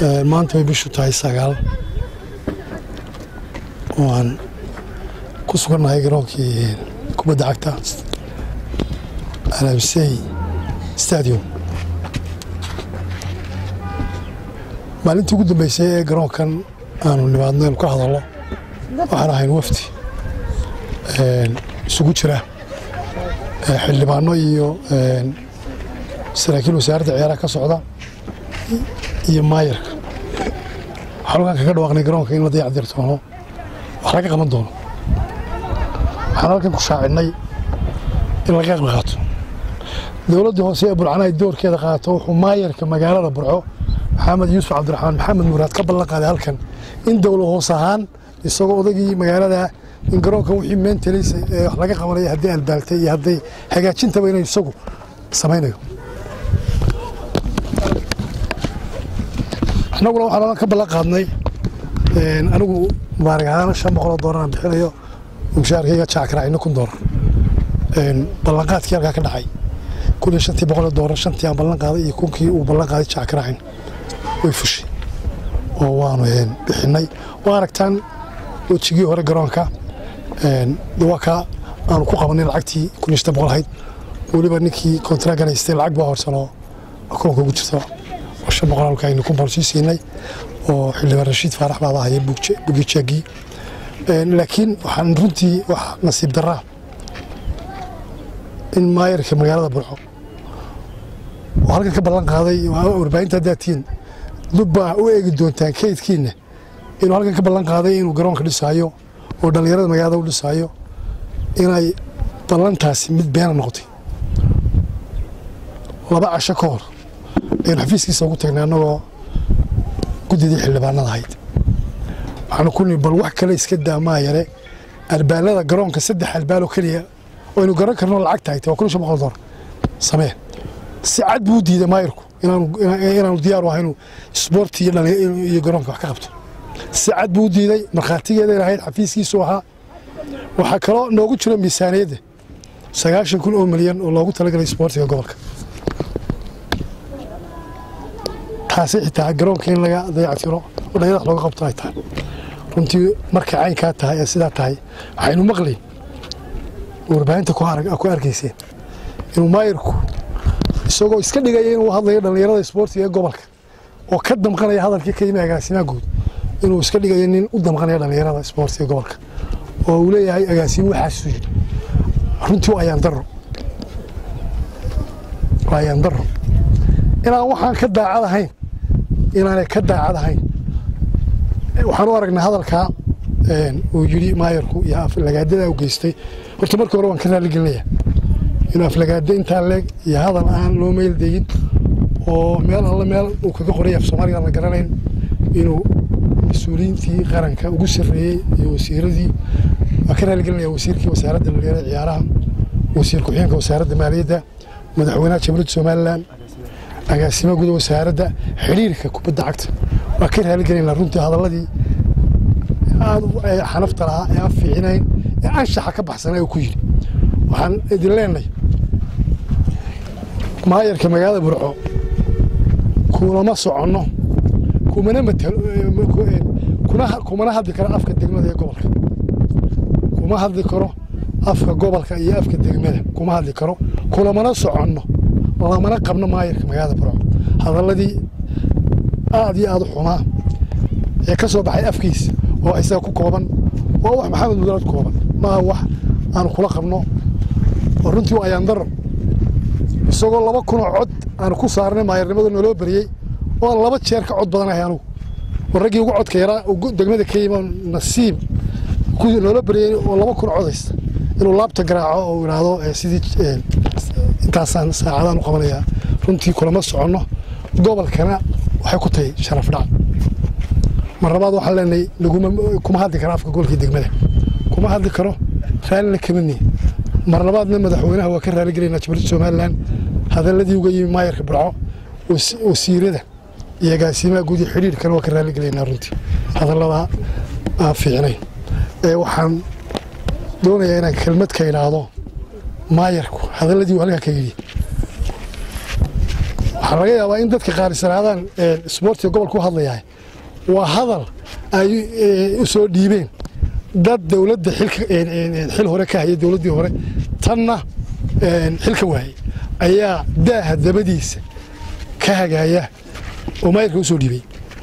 maanta way bishu tahay sagaal oo aan ku sugannahay garoonkii kubadda cagta alabsey stadium maalintii ugu dambeysay ee garoonkan aanu nimaadno inu ka hadallo waxaan ahayn wafdi isugu jira xildhibaano iyo saraakiil wasaaradda ciyaaraha ka socda iyo maayarka waxaan halkaan kaga dhawaaqnay garoonka in la dayac doono wax laga qaban doono waxaan halkan ku shaacinnay in laga qayb qaato dowladdii hoose ee burcana ay doorkeeda qaato wuxuu maayarka magaalada burco maxamed yuusuf cabdiraxmaan maxamed muraad ka ballan qaaday halkan in dowla hoos ahaan isagoo odagii magaalada in garoonkan wixii meentelis ee wax laga qabanaya haddii albaaltay iyo hadday hagaajintaba inay isagu samaynayo annaguna waxaan ka ballan qaadnay anigu mubaarig ahaan shan boqoloo doolar aan bixinayo mushaarkayga jackaracino kun doolar ballanqaadkii halkaa ka dhacay kun iyo shantii boqoloo doolar shantii aan ballan qaaday iyo kunkii uu ballan qaaday jackaracin way fushay oo waanu bixinay waa aragtaan wejigii hore garoonka waa kaa aanu ku qabanay lacagtii kun iyo shan boqol ahayd weliba ninkii kontraagan haystay lacag baa horsanoo akoonka ugu jirta oo shan boqol halka aynu kun boqol sii siinay oo xildhibaan rashiid faarax baaba hayay bugijeegii laakiin waxaan runtii wax nasiib daraa in maayarka magaalada burco oo halkan ka ballan qaaday warbaahinta hadaatiin dubbaa u eegi doontaan kaydkiinna inuu halkan ka ballan qaaday inuu garoonka dhisaayo oo dhallinyarada magaalada u dhisaayo inay ballantaasi mid beena noqotay laba casho ka hor aynu xafiiskiisa ugu tagnay annagoo guddidii xildhibaanada ahayd waxaanu ku nii bal wax kale iska daa maayare albaalada garoonka saddex albaaloo keliya oo aynu garan karno lacag tahay waa kun shan boqol dolar samee si cad buu diiday maayarku inaanu diyaaru ahaynu isboorti iyo garoonka wax ka qabto si cad buu diiday markhaatigeeday lahayd xafiiskiisu ahaa waxaa kaloo noogu jiro miisaaniyadda sagaashan kun oo milyan oo loogu talagalay isboortiga gobolka taasi xitaa garoonka in laga dayactiro oo dhalinyarada looga qabto ay tahay runtii markay caynkaa tahay ee sidaa tahay waxaynu maqlayn warbaahinta ku arkayseen inuu maayirku isagoo iska dhigaya inuu hadlayo dhallinyarada isboortiga ee gobolka oo ka damqanaya hadalkii ka yimi agaasimaha guud inuu iska dhigayo nin u damqanaya dhallinyarada isboortiga gobolka oo uu leeyahay agaasimo waxaasuu yidhi runtii waa ayaan daro waa ayaan daro inaan waxaan ka daacad ahayn inaanay ka daacad ahayn waxaan u aragnay hadalkaa uu yidhi maayarku iyo aflagaadada u geystay horta markii hore waan ka raaligelinaya inuu aflagaado intaa leeg iyo hadal aan loo meeldayin oo meel alle meel uu kaga qoray af soomaaliga la garanayn inuu mas-uuliyiintii qaranka ugu sarreeyey iyo wasiiradii waan ka raaligelinaya wasiirkii wasaaradda dhalinyarada ciyaaraha wasiir ku-xigeenka wasaaradda maaliyadda madaxweynaha jamhuuriyadda somalilan agaasima guda wasaaradda xidhiirka kubadda cagta waa ka raaligelinaa runtii hadalladii aad xanafta lahaa ee aan fiicinayn ee anshaxa ka baxsanay uu ku yidhi waxaan idin leenahay maayarka magaalada burco kulama soconno kumana kumana hadli karo afka degmada ee gobolka kuma hadli karo afka gobolka iyo afka degmada kuma hadli karo kulamana soconno lamana qabno maayarka magaalada burco hadalladii aad iyo aad u xumaa ee ka soo baxay afkiisa oo isaga ku kooban waa wax maxamed mudalad kooban maaha wax aanu kula qabno oo runtii waa ayaandaro isagoo laba kunoo cod aanu ku saarnay maayarnimada naloo beriyey oo aan laba jeer ka cod badanahay anugu oo raggii ugu codka yaraa degmada ka yimi nasiib noola beriyey oo laba kun codaysta inuu laabta garaaco oo idhaahdo sidii intaasaan saacadaan u qabanayaa runtii kulama soconno gobolkana waxay ku tahay sharaf dhac mar labaad waxaan leenahay kuma hadli karo afka gobolkii degmada kuma hadli karo raallina kamidni mar labaadna madaxweynaha waa ka raaligelayna jamhuuriyadda somalilan hadaladii uga yimi maayarka burco wasiirada iyo agaasimaha guud iyo xidhiirkana waa ka raaligelaynaa runtii hadallada aan fiicnayn waxaan doonayaa inaan kelmad ka idhaahdo maayarku hadalladii uu halkaa ka yidhi waxaa laga yaabaa in dadka qaar israadaan isboortiga gobolka u hadlayahay waa hadal ay u soo dhiibeen dad dowladda xil hore ka hayay dowladdii hore tanna xilka waayey ayaa daaha dabadiisa ka hagaaya oo maayirka u soo dhiibay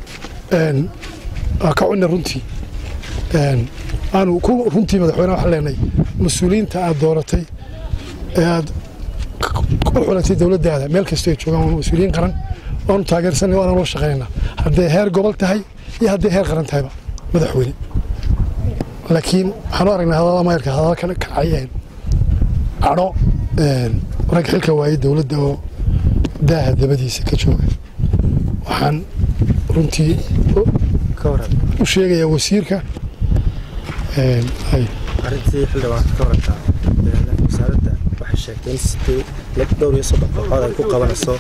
waa ka cunna runtii aanu ku runtii madaxweyne waxaan leenahay mas-uuliyiinta aad dooratay ee aad u xulatay dowladdaada meel kastoo ay joogaan waa mas-uuliyiin qaran waanu taageersanay waana loo shaqaynaa hadday heer gobol tahay iyo hadday heer qaran tahayba madaxweyne laakiin waxaanu aragnay hadallada maayirka hadalla ka kacay cadho rag xilka waayey dowladda oo daaha dabadiisa ka jooga waxaan runtii u sheegayaa wasiirka arintii xildhibaan ka warantaa wasaaradda waxay sheegtay in sidii dhowr iyo soddon kooxood ay ku qabanayso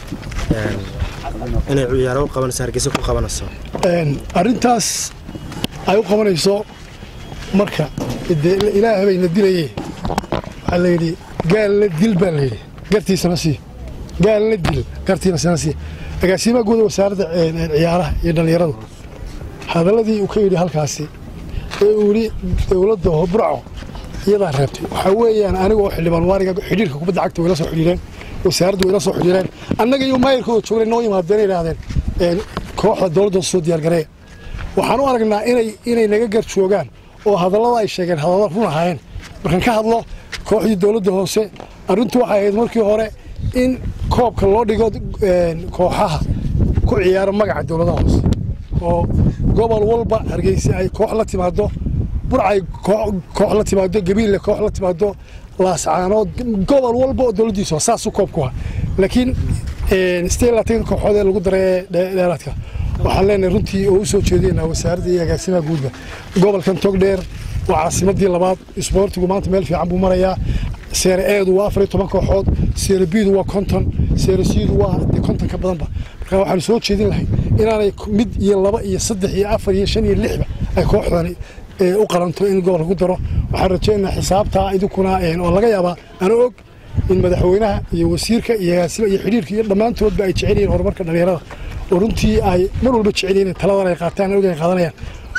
inay ciyaaro u qabanayso hargeysa ku qabanayso arrintaas ay u qabanayso marka ilaah bayna dilaye waxaa la yidhi gaal la dil baa la yidhi gartiisana sii gaal la dil gartiisana sii agaasimaha guuda wasaaradda ciyaaraha iyo dhallinyaradu hadalladii uu ka yidhi halkaasi ee uu yidhi dowladda burco iyadaa reebtay waxaa weeyaan aniga oo xildhibaan waariga xidhiirka kubadda cagta way la soo xidhiireen wasaaraddu way la soo xidhiireen annaga iyo maayirkooda joognay noo yimaadeen yidhaahdeen kooxda dowladda soo diyaargareeya waxaan u aragnaa inay inay naga gar joogaan oo hadallada ay sheegeen hadalla run ahaayeen markaan ka hadlo kooxdii dowladda hoose arrintu waxay ahayd markii hore in koobka loo dhigo kooxaha ku ciyaara magaca dowladaha hoose oo gobol walba hargeysa ay koox la timaado burcay koox la timaado gabiille koox la timaado laascaanood gobol walba oo dowladdiisa hoose saasuu koobku ah laakiin sidee laatan kooxood ee lagu daray dheeraadka waxaan leenahay runtii oo u soo jeedinaa wasaaradda iyo agaasimaha guudba gobolkan togdheer waa caasimadii labaad isboortigu maanta meel fiican buu marayaa seere eedu waa afar iyo toban kooxood seere biidu waa konton seere siidu waa konton ka badanba marka waxaanu soo jeedin lahay inaanay mid iyo laba iyo saddex iyo afar iyo shan iyo lixba ay kooxdani u qalanto in gobolka ku daro waxaan rajaynayaa xisaabtaa idinkuna oo laga yaabaa ana og in madaxweynaha iyo wasiirka iyo agaasima iyo xidhiirka iyo dhammaantoodba ay jecel yihiin horumarka dhallinyarada oo runtii ay mar walba jecel yihiin taladan ay qaataan og ay qaadanayaan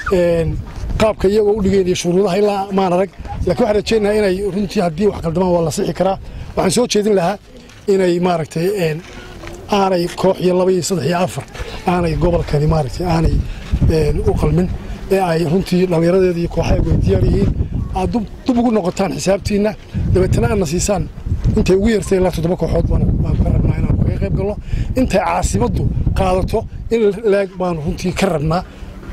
qaabka iyagoo u dhigeen iyo shuruudaha ilaa maan arag laakiin waxaan rajaynayaa inay runtii haddii wax qaldamaan waa la sixi karaa waxaan soo jeedin lahaa inay maaragtay aanay koox iyo laba iyo saddex iyo afar aanay gobolkani maaragtay aanay u qalmin ee ay runtii dhallinyaradeeda iyo kooxaha way diyaar yihiin aad dub ugu noqotaan xisaabtiinna dabeetana aadna siisaan intay ugu yartay ilaa toddoba kooxood baanu ka rabnaa inaanu kaga qayb galno intay caasimaddu qaadato in laag baanu runtii ka rabnaa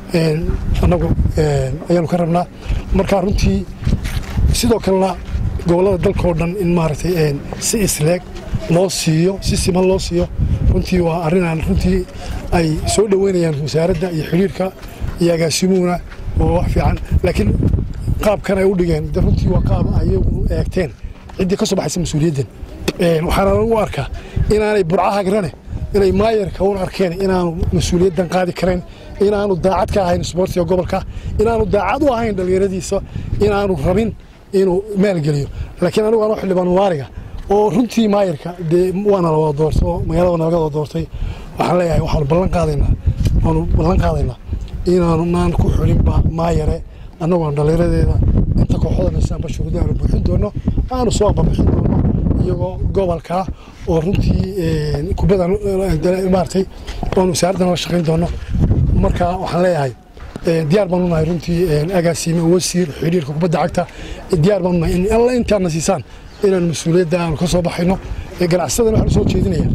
annagu ayaanu ka rabnaa markaa runtii sidoo kalena gobollada dalkao dhan in maaragtay si isleeg loo siiyo si siman loo siiyo runtii waa arrinaan runtii ay soo dhoweynayaan wasaaradda iyo xidhiirka iyo agaasimuhuna oo wax fiican laakiin qaabkan ay u dhigeen de runtii waa qaab ayagu eegteen ciddii ka soo baxaysa mas-uuliyaddan waxaana u arkaa inaanay burcaha grane inay maayarka un arkeen inaanu mas-uuliyaddan qaadi karayn inaanu daacad ka ahayn isboortiga gobolka inaanu daacad u ahayn dhallinyaradiisa inaanu rabin inuu maalgeliyo laakiin anigu anoo xildhibaan waariga oo runtii maayarka dee waana la wada doortay oo magaalada naga wada doortay waxaan leeyahay waxaanu ballan qaadaynaa waanu ballan qaadaynaa inaanu naan ku xulinba maayare annagoon dhallinyaradeeda inta kooxoda nasaanba shuruuda aanu buuxin doono aanu soo ambabixin doono iyagoo gobolka oo runtii kubadda maaragtay oonu wasaaraddan la shaqayn doono marka waxaan leeyahay diyaar baan unahay runtii agaasiime wasiir xidhiirka kubadda cagta diyaar baan unahay in alla intaadna siisaan inaan mas-uuliyadda aanu ka soo baxayno ganacsadana waxaan soo jeedinayaa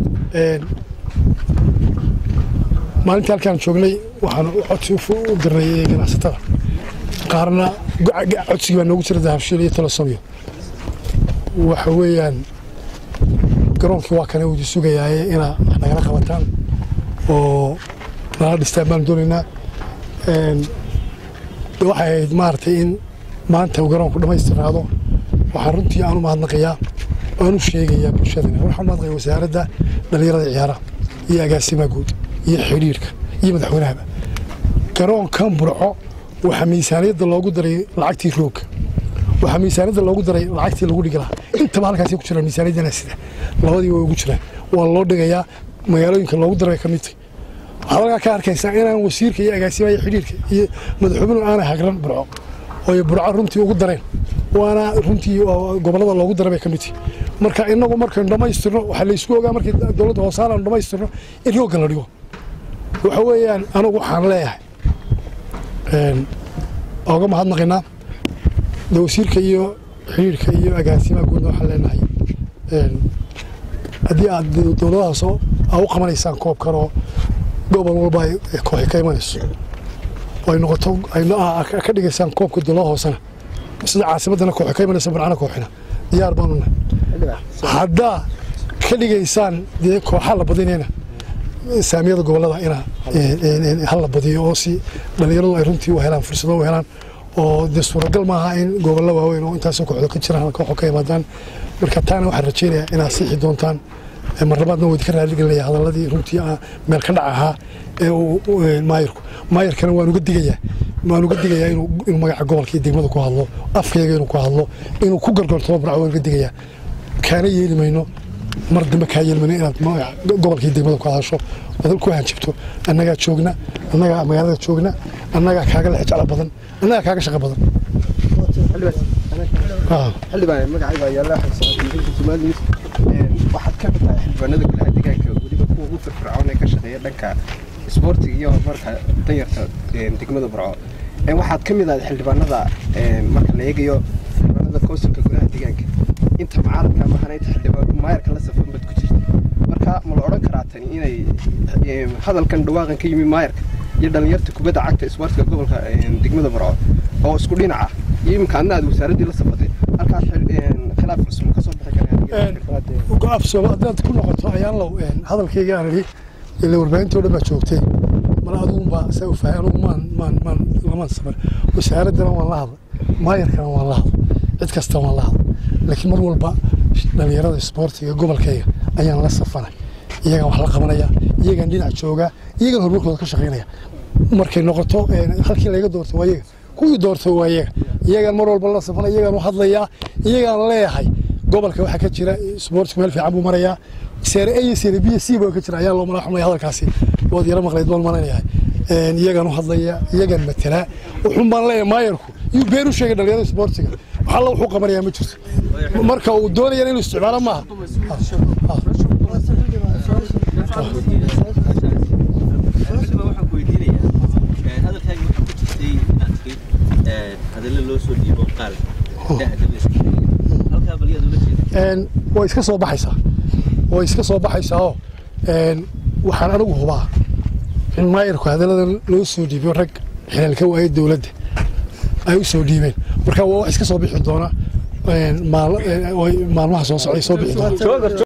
maalintii halkaan joognay waxaan codsi u dirnay ganacsatada qaarna codsigii baa noogu jira dahabshiil iyo talosomiyo waxa weeyaan garoonkii waa kane wudi sugayaaye inaa wax nagala qabataan oo nala dhistaan baanu doonaynaa waxay ahayd maaragtay in maanta uu garoonku dhammaystirnaado waxaan runtii aan u mahadnaqayaa aan u sheegayaa bulshadana waxaan u mahadnaqaya wasaaradda dhallinyarada ciyaaraha iyo agaasimaha guud iyo xidhiirka iyo madaxweynahaba garoonkan burco waxaa miisaaniyadda loogu daray lacagtii roogga waxaa miisaaniyadda loogu daray lacagtii lagu dhigi lahaa intaba halkaasay ku jiraan miisaaniyaddana sida labadii way ugu jiraan waa loo dhigayaa magaalooyinka loogu daray ka mid tahay waxaad halkaa ka arkaysaa inaan wasiirka iyo agaasimaha xidhiirka iyo madaxweynuhu aanay hagran burco ooy burco runtii ugu dareen waana runtii gobollada loogu daray bay ka mid tahay marka inagu markaynu dhammaystirno waxaa laysku ogaa markii dowladda hoosaan aanu dhammaystirno in roogga la dhigo waxa weeyaan anigu waxaan leeyahay oga mahadnaqaynaa de wasiirka iyo xidhiirka iyo agaasimaha guudna waxaan leenahay haddii aad dowladahaas aa u qabanaysaan koobkan oo gobol walba ay kooxi ka imanayso oo ay noqoto ka dhigaysaan koobka dowlada hoosena sida caasimaddana kooxi ka imanaysa barcana kooxina diyaar baanuna haddaa ka dhigaysaan dee kooxa la badinayna saamiyada gobollada ina hala badiyo oo si dhallinyaradu ay runtii u helaan fursado u helaan oo dee suuragal maaha in gobollo waaweyn oo intaasoo kooxdo ka jiraan kooxo ka imaadaan marka taana waxaan rajaynayaa inaad sixi doontaan mar labaadna waa idinka raaligelinaya hadaladii runtii meel ka dhac ahaa ee uu maayirku maayirkana waan uga digayaa waan uga digayaa inuu magaca gobolka iyo degmada ku hadlo afkayaga inuu ku hadlo inuu ku gargartoo barco waan uga digayaa kaana yeeli mayno mar dambe kaa yeeli mayno inaad gobolka iyo degmada ku hadasho ood ku hanjibto annagaa joogna annagaa magaalada joogna annagaa kaaga lex jeclo badan annagaa kaaga shaqo badan xildhibaan magacayga yaalla somaliis waxaad ka mid tahay xildhibaanada golaha deegaanka weliba kuwa ugu firfircoon ee ka shaqeeya dhanka isboortiga iyo horumarka danyarta degmada burco waxaad ka mid ahayd xildhibaanada marka la eegayo xildhibaanada koosulka golaha deegaanka inta mucaaradka mahana inta xildhibaan maayarka la safan bad ku jirta marka ma la odhan karaa tani inay hadalkan dhawaaqan ka yimi maayarka iyo dhallinyarta kubadda cagta isboortiga gobolka degmada burco oo isku dhinac ah iyo iminka adna aad wasaaraddii la safatay halkaas khilaaf cusub ka soo bixi go-aafsooba haddaad ku noqoto ayaan low hadalkayga aan idhi ila warbaahintii o dhan baa joogtay mala adugunbaa saa u fahay anugu maan maan maan lamaan safar wasaaraddana waan la hadlay maayarkana waan la hadlay cid kasta waan la hadlay laakiin mar walba dhallinyarada isboortiga gobolkayga ayaan la safanay iyagaan wax la qabanaya iyagaan dhinac joogaa iyagaan horumarkooda ka shaqaynaya markay noqoto halkii laga doortay waa iyaga kuwii doortay waa iyaga iyagaan mar walba la safanay iyagaan u hadlayaa iyagaan leeyahay gobolka waxaa ka jira isboortigu meel fiican buu marayaa seere a iyo seere b c baa ka jira ayaa loo malaxumaya hadalkaasi waad yara maqlayd baan malaynayaa iyagaan u hadlaya iyagaan matelaa wuxuun baan leeyahay maayarku iyuu been u sheegay dhalinyarada isboortiga wax alla wuxuu qabanayaa ma jirto marka uu doonayana inuu isticmaalo maaha way iska soo baxaysaa way iska soo baxaysaao waxaan anigu hubaa in maayarku hadalladan loo soo dhiibiyo rag xilaalka waayay dowladda ay u soo dhiibeen marka waa wax iska soo bixi doona maalmaha soo socday soo bixi doona